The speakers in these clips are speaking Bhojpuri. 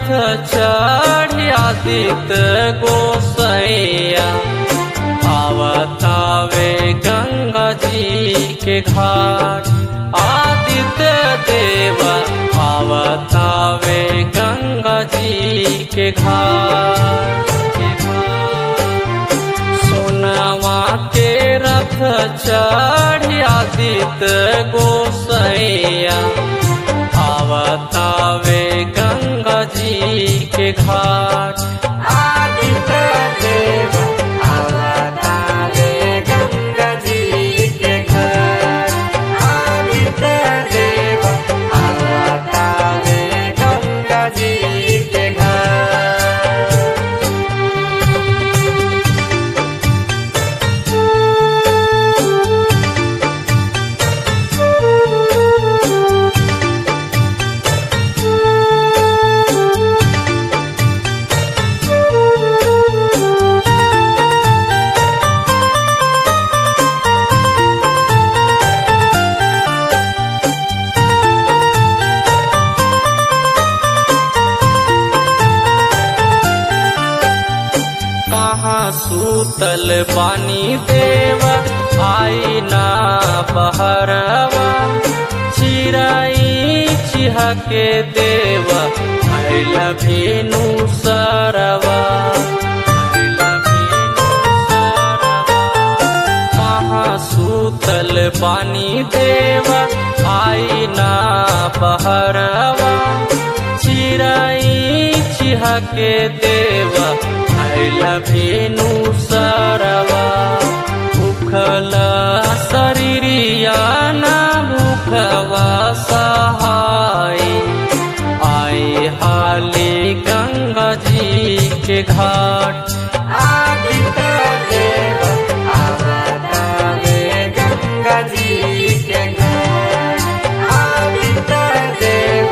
रथ चढ़ी आदित्य गोसैया आवतावे गंगा जी के घाट आदित्य देव आवतावे गंगा जी के घाट सोनवा के रथ चढ़ी आदित्य गोसैया आवतावे गंगा जी के घाट आदित्य देव अवतारे गंगा जी के घर आदित्य देव अवतारे गंगा जी के घर कहाँ सूतल बानी देव आई ना बहरवा चिराई चिहके देव भैल भेनु सरवा भैल भेनु सरवा। कहाँ सूतल बानी देव आई ना बहरवा चिराई चिहके देव भैल भेनु सरवा भूखल शरीरिया न भूखवा सहाय आए हाली गंगा जी के घाट आदित्य देव अवतारे गंगा जी के घर आदित्य देव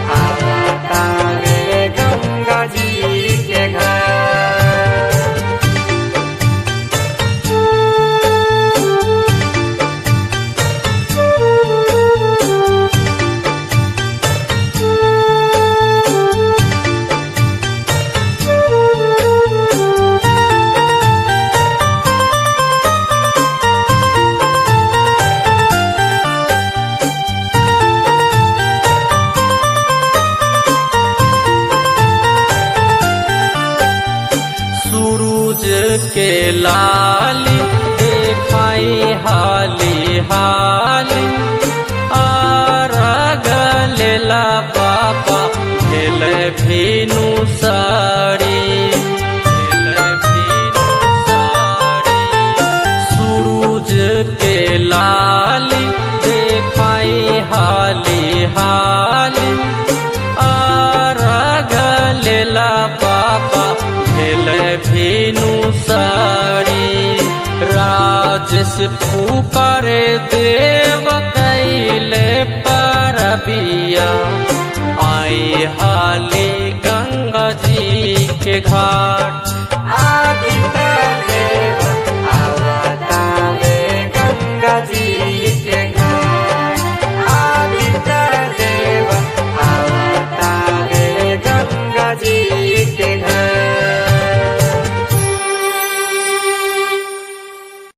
अवतारे गंगा जी के घर सूरज के लाली देखाई हाली हाली आरग लेला बाबा भेल भेनु साड़ी भेल भेनु साड़ी सूरज के लाली देखाई हाली हाली आरग लेला बाबा भेल भेनु साड़ी राजस पुकारे देव कैले परबिया आई हाली गंगा जी के घाट